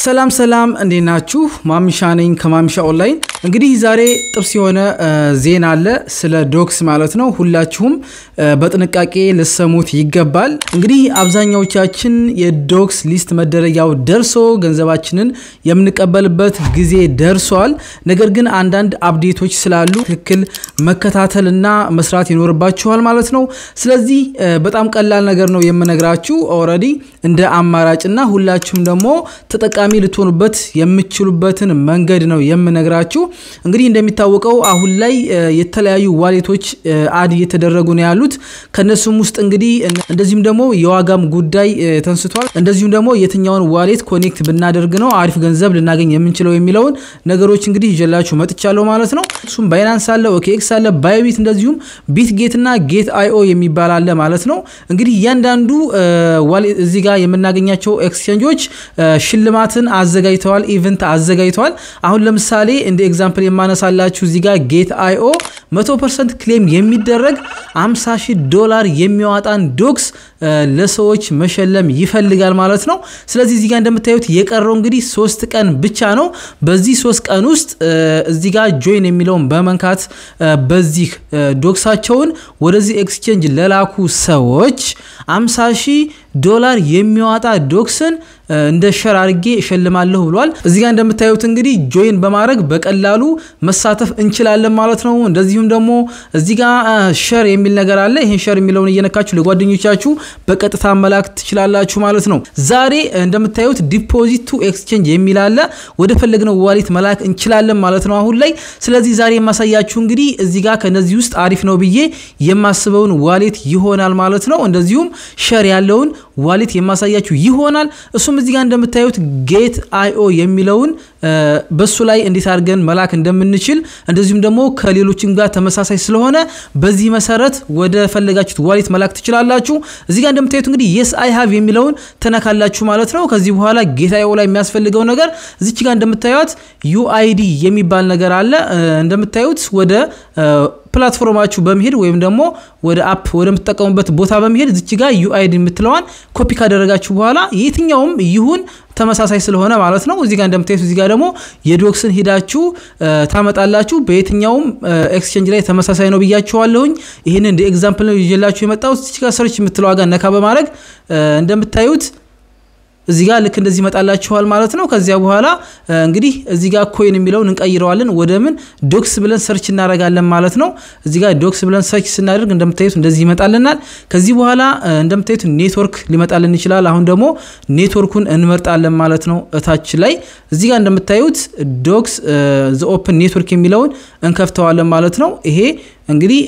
ሰላም ሰላም እንዴት ናችሁ? ማሚሻ ነኝ ከማሚሻ ኦንላይን። እንግዲህ ዛሬ ጥብስ የሆነ ዜና አለ ስለ ዶክስ ማለት ነው። ሁላችሁም በጥንቃቄ ልሰሙት ይገባል። እንግዲህ አብዛኛዎቻችን የዶክስ ሊስት መደረጊያው ደርሶ ገንዘባችንን የምንቀበልበት ጊዜ ደርሷል። ነገር ግን አንዳንድ አፕዴቶች ስላሉ ትክክል መከታተልና መስራት ይኖርባችኋል ማለት ነው። ስለዚህ በጣም ቀላል ነገር ነው የምነግራችሁ ኦልሬዲ እንደ አማራጭና ሁላችሁም ደግሞ ተጠቃሚ ልትሆኑበት የምችሉበትን መንገድ ነው የምነግራችሁ። እንግዲህ እንደሚታወቀው አሁን ላይ የተለያዩ ዋሌቶች አድ እየተደረጉ ነው ያሉት። ከነሱም ውስጥ እንግዲህ እንደዚሁም ደግሞ የዋጋም ጉዳይ ተንስቷል። እንደዚሁም ደግሞ የትኛውን ዋሌት ኮኔክት ብናደርግ ነው አሪፍ ገንዘብ ልናገኝ የምንችለው የሚለውን ነገሮች እንግዲህ ይዤላችሁ መጥቻለሁ ማለት ነው። እሱም ባይናንስ አለ፣ ኦኬኤክስ አለ፣ ባይቢት እንደዚሁም ቢት ጌት እና ጌት አይኦ የሚባል አለ ማለት ነው። እንግዲህ እያንዳንዱ እዚህ ጋር የምናገኛቸው ኤክስቼንጆች ሽልማትን አዘጋጅተዋል፣ ኢቨንት አዘጋጅተዋል። አሁን ለምሳሌ እንደ ኤግዛምፕል የማነሳላችሁ እዚህ ጋር ጌት አይኦ 100% ክሌም የሚደረግ 50 ሺህ ዶላር የሚያወጣን ዶክስ ለሰዎች መሸለም ይፈልጋል ማለት ነው። ስለዚህ እዚህ ጋር እንደምታዩት የቀረው እንግዲህ ሶስት ቀን ብቻ ነው። በዚህ ሶስት ቀን ውስጥ እዚህ ጋር ጆይን የሚለውን በመንካት በዚህ ዶክሳቸውን ወደዚህ ኤክስቼንጅ ለላኩ ሰዎች 50 ሺህ ዶላር የሚያወጣ ዶክስን እንደ ሸር አድርጌ እሸልማለሁ ብሏል። እዚህ ጋር እንደምታዩት እንግዲህ ጆይን በማድረግ በቀላሉ መሳተፍ እንችላለን ማለት ነው። እንደዚሁም ደግሞ እዚህ ጋር ሸር የሚል ነገር አለ። ይህን ሸር የሚለውን እየነካችሁ ለጓደኞቻችሁ በቀጥታ መላክ ትችላላችሁ ማለት ነው። ዛሬ እንደምታዩት ዲፖዚት ቱ ኤክስቼንጅ የሚል አለ። ወደ ፈለግነው ዋሌት መላክ እንችላለን ማለት ነው አሁን ላይ። ስለዚህ ዛሬ የማሳያችሁ እንግዲህ እዚህ ጋር ከነዚህ ውስጥ አሪፍ ነው ብዬ የማስበውን ዋሌት ይሆናል ማለት ነው። እንደዚሁም ሸር ያለውን ዋሌት የማሳያችሁ ይሆናል። እሱም እዚህ ጋር እንደምታዩት ጌት አይኦ የሚለውን በሱ ላይ እንዴት አድርገን መላክ እንደምንችል እንደዚሁም ደግሞ ከሌሎችም ጋር ተመሳሳይ ስለሆነ በዚህ መሰረት ወደ ፈለጋችሁት ዋሌት መላክ ትችላላችሁ። እዚህ ጋር እንደምታዩት እንግዲህ የስ አይ ሃቭ የሚለውን ተነካላችሁ ማለት ነው። ከዚህ በኋላ ጌት አይኦ ላይ የሚያስፈልገው ነገር እዚች ጋር እንደምታዩት ዩአይዲ የሚባል ነገር አለ። እንደምታዩት ወደ ፕላትፎርማችሁ በመሄድ ወይም ደግሞ ወደ አፕ ወደምትጠቀሙበት ቦታ በመሄድ እዚች ጋር ዩአይዲ የምትለዋን ኮፒ ካደረጋችሁ በኋላ የትኛውም ይሁን ተመሳሳይ ስለሆነ ማለት ነው። እዚህ ጋር እንደምታዩት እዚህ ጋር ደግሞ የዶክስን ሂዳችሁ ታመጣላችሁ። በየትኛውም ኤክስቼንጅ ላይ ተመሳሳይ ነው ብያችኋለሁኝ። ይህንን እንደ ኤግዛምፕል ነው ይዤላችሁ የመጣሁት። እዚህ ጋር ሰርች የምትለው ዋጋ ነካ በማድረግ እንደምታዩት እዚህ ጋር ልክ እንደዚህ ይመጣላችኋል ማለት ነው። ከዚያ በኋላ እንግዲህ እዚህ ጋር ኮይን የሚለውን እንቀይረዋለን ወደ ምን ዶክስ ብለን ሰርች እናደርጋለን ማለት ነው። እዚህ ጋር ዶክስ ብለን ሰርች ስናደርግ እንደምታዩት እንደዚህ ይመጣልናል። ከዚህ በኋላ እንደምታዩት ኔትወርክ ሊመጣልን ይችላል። አሁን ደግሞ ኔትወርኩን እንመርጣለን ማለት ነው። እታች ላይ እዚህ ጋር እንደምታዩት ዶክስ ዘ ኦፕን ኔትወርክ የሚለውን እንከፍተዋለን ማለት ነው። ይሄ እንግዲህ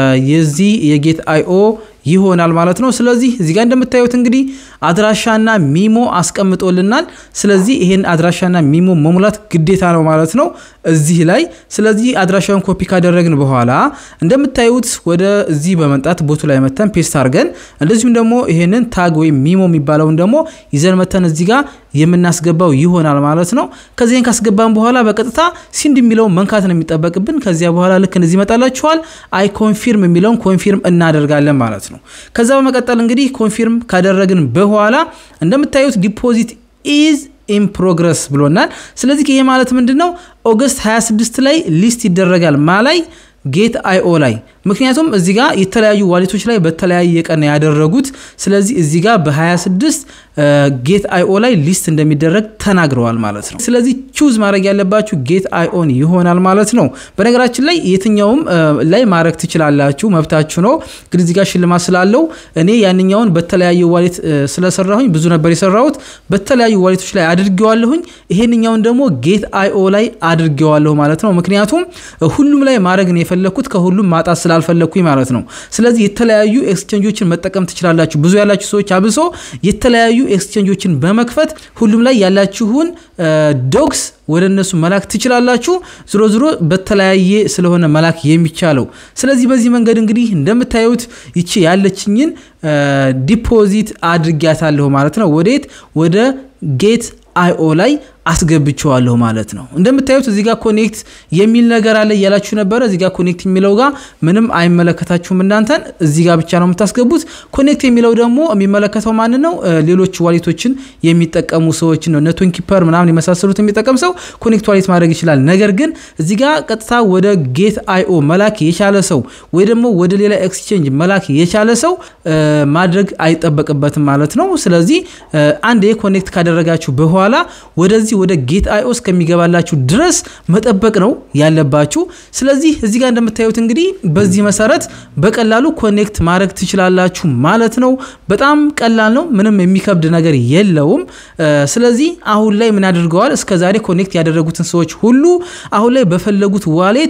የዚህ የጌት አይኦ ይሆናል ማለት ነው። ስለዚህ እዚህ ጋር እንደምታዩት እንግዲህ አድራሻና ሚሞ አስቀምጦልናል። ስለዚህ ይሄን አድራሻና ሚሞ መሙላት ግዴታ ነው ማለት ነው እዚህ ላይ። ስለዚህ አድራሻውን ኮፒ ካደረግን በኋላ እንደምታዩት ወደ እዚህ በመምጣት ቦቱ ላይ መተን ፔስት አድርገን እንደዚሁም ደግሞ ይሄንን ታግ ወይም ሚሞ የሚባለውን ደግሞ ይዘን መተን እዚህ ጋር የምናስገባው ይሆናል ማለት ነው። ከዚህን ካስገባን በኋላ በቀጥታ ሲንድ የሚለውን መንካት ነው የሚጠበቅብን። ከዚያ በኋላ ልክ እንደዚህ ይመጣላችኋል። አይ ኮንፊርም የሚለውን ኮንፊርም እናደርጋለን ማለት ነው። ከዛ በመቀጠል እንግዲህ ኮንፊርም ካደረግን በኋላ እንደምታዩት ዲፖዚት ኢዝ ኢን ፕሮግረስ ብሎናል። ስለዚህ ይሄ ማለት ምንድን ነው? ኦገስት 26 ላይ ሊስት ይደረጋል ማላይ ጌት አይኦ ላይ ምክንያቱም እዚህ ጋር የተለያዩ ዋሌቶች ላይ በተለያየ ቀን ያደረጉት። ስለዚህ እዚህ ጋር በ26 ጌት አይኦ ላይ ሊስት እንደሚደረግ ተናግረዋል ማለት ነው። ስለዚህ ቹዝ ማድረግ ያለባችሁ ጌት አይኦን ይሆናል ማለት ነው። በነገራችን ላይ የትኛውም ላይ ማድረግ ትችላላችሁ፣ መብታችሁ ነው። ግን እዚህ ጋር ሽልማት ስላለው እኔ ያንኛውን በተለያየ ዋሌት ስለሰራሁኝ ብዙ ነበር የሰራሁት፣ በተለያዩ ዋሌቶች ላይ አድርጌዋለሁኝ። ይሄንኛውን ደግሞ ጌት አይኦ ላይ አድርጌዋለሁ ማለት ነው። ምክንያቱም ሁሉም ላይ ማድረግ ነው የፈለግኩት ከሁሉም ማጣት ስላልፈለግኩኝ ማለት ነው። ስለዚህ የተለያዩ ኤክስቼንጆችን መጠቀም ትችላላችሁ። ብዙ ያላችሁ ሰዎች አብሶ የተለያዩ ኤክስቼንጆችን በመክፈት ሁሉም ላይ ያላችሁን ዶክስ ወደ እነሱ መላክ ትችላላችሁ። ዝሮ ዝሮ በተለያየ ስለሆነ መላክ የሚቻለው። ስለዚህ በዚህ መንገድ እንግዲህ እንደምታዩት ይቺ ያለችኝን ዲፖዚት አድርጊያታለሁ ማለት ነው። ወዴት ወደ ጌት አይኦ ላይ አስገብቸዋለሁ ማለት ነው። እንደምታዩት እዚህ ጋር ኮኔክት የሚል ነገር አለ እያላችሁ ነበረ። እዚህ ጋር ኮኔክት የሚለው ጋር ምንም አይመለከታችሁም እናንተን፣ እዚህ ጋር ብቻ ነው የምታስገቡት። ኮኔክት የሚለው ደግሞ የሚመለከተው ማን ነው? ሌሎች ዋሌቶችን የሚጠቀሙ ሰዎችን ነው። ነቶን ኪፐር ምናምን የመሳሰሉት የሚጠቀም ሰው ኮኔክት ዋሌት ማድረግ ይችላል። ነገር ግን እዚህ ጋር ቀጥታ ወደ ጌት አይኦ መላክ የቻለ ሰው ወይ ደግሞ ወደ ሌላ ኤክስቼንጅ መላክ የቻለ ሰው ማድረግ አይጠበቅበትም ማለት ነው። ስለዚህ አንዴ ኮኔክት ካደረጋችሁ በኋላ ወደዚህ ወደ ጌት አይኦ እስከሚገባላችሁ ድረስ መጠበቅ ነው ያለባችሁ። ስለዚህ እዚህ ጋር እንደምታዩት እንግዲህ በዚህ መሰረት በቀላሉ ኮኔክት ማድረግ ትችላላችሁ ማለት ነው። በጣም ቀላል ነው። ምንም የሚከብድ ነገር የለውም። ስለዚህ አሁን ላይ ምን አድርገዋል? እስከዛሬ ኮኔክት ያደረጉትን ሰዎች ሁሉ አሁን ላይ በፈለጉት ዋሌት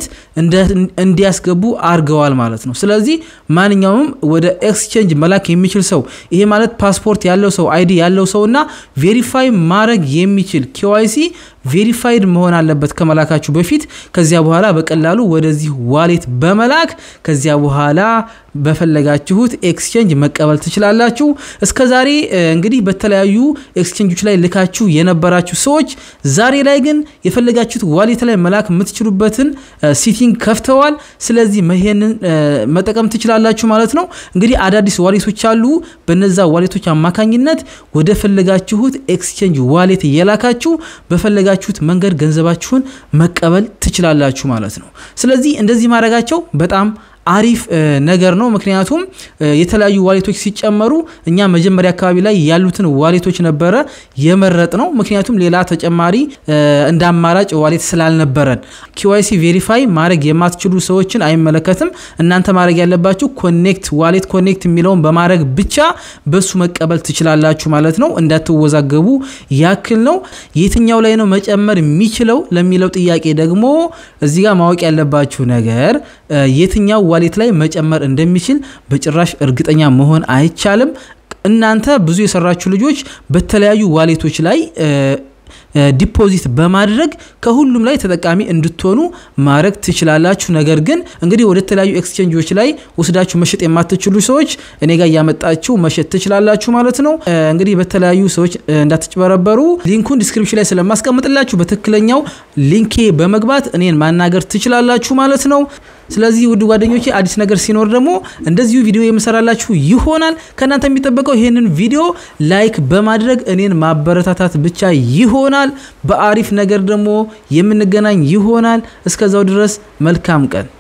እንዲያስገቡ አድርገዋል ማለት ነው። ስለዚህ ማንኛውም ወደ ኤክስቼንጅ መላክ የሚችል ሰው ይሄ ማለት ፓስፖርት ያለው ሰው አይዲ ያለው ሰው እና ቬሪፋይ ማድረግ የሚችል ኬዋይሲ ቬሪፋይድ መሆን አለበት ከመላካችሁ በፊት። ከዚያ በኋላ በቀላሉ ወደዚህ ዋሌት በመላክ ከዚያ በኋላ በፈለጋችሁት ኤክስቼንጅ መቀበል ትችላላችሁ። እስከ ዛሬ እንግዲህ በተለያዩ ኤክስቼንጆች ላይ ልካችሁ የነበራችሁ ሰዎች ዛሬ ላይ ግን የፈለጋችሁት ዋሌት ላይ መላክ የምትችሉበትን ሲቲንግ ከፍተዋል። ስለዚህ ይሄንን መጠቀም ትችላላችሁ ማለት ነው። እንግዲህ አዳዲስ ዋሌቶች አሉ። በነዛ ዋሌቶች አማካኝነት ወደ ፈለጋችሁት ኤክስቼንጅ ዋሌት እየላካችሁ በፈለጋችሁት መንገድ ገንዘባችሁን መቀበል ትችላላችሁ ማለት ነው። ስለዚህ እንደዚህ ማድረጋቸው በጣም አሪፍ ነገር ነው። ምክንያቱም የተለያዩ ዋሌቶች ሲጨመሩ እኛ መጀመሪያ አካባቢ ላይ ያሉትን ዋሌቶች ነበረ የመረጥ ነው። ምክንያቱም ሌላ ተጨማሪ እንደ አማራጭ ዋሌት ስላልነበረን ኪዋይሲ ቬሪፋይ ማድረግ የማትችሉ ሰዎችን አይመለከትም። እናንተ ማድረግ ያለባችሁ ኮኔክት ዋሌት ኮኔክት የሚለውን በማድረግ ብቻ በሱ መቀበል ትችላላችሁ ማለት ነው። እንዳትወዛገቡ ያክል ነው። የትኛው ላይ ነው መጨመር የሚችለው ለሚለው ጥያቄ ደግሞ እዚህ ጋር ማወቅ ያለባችሁ ነገር የትኛው ዋሌት ላይ መጨመር እንደሚችል በጭራሽ እርግጠኛ መሆን አይቻልም። እናንተ ብዙ የሰራችሁ ልጆች በተለያዩ ዋሌቶች ላይ ዲፖዚት በማድረግ ከሁሉም ላይ ተጠቃሚ እንድትሆኑ ማድረግ ትችላላችሁ። ነገር ግን እንግዲህ ወደ ተለያዩ ኤክስቼንጆች ላይ ወስዳችሁ መሸጥ የማትችሉ ሰዎች እኔ ጋር እያመጣችሁ መሸጥ ትችላላችሁ ማለት ነው። እንግዲህ በተለያዩ ሰዎች እንዳትጭበረበሩ ሊንኩን ዲስክሪፕሽን ላይ ስለማስቀምጥላችሁ በትክክለኛው ሊንኬ በመግባት እኔን ማናገር ትችላላችሁ ማለት ነው። ስለዚህ ውድ ጓደኞቼ አዲስ ነገር ሲኖር ደግሞ እንደዚሁ ቪዲዮ የምሰራላችሁ ይሆናል። ከእናንተ የሚጠበቀው ይህንን ቪዲዮ ላይክ በማድረግ እኔን ማበረታታት ብቻ ይሆናል። በአሪፍ ነገር ደግሞ የምንገናኝ ይሆናል። እስከዛው ድረስ መልካም ቀን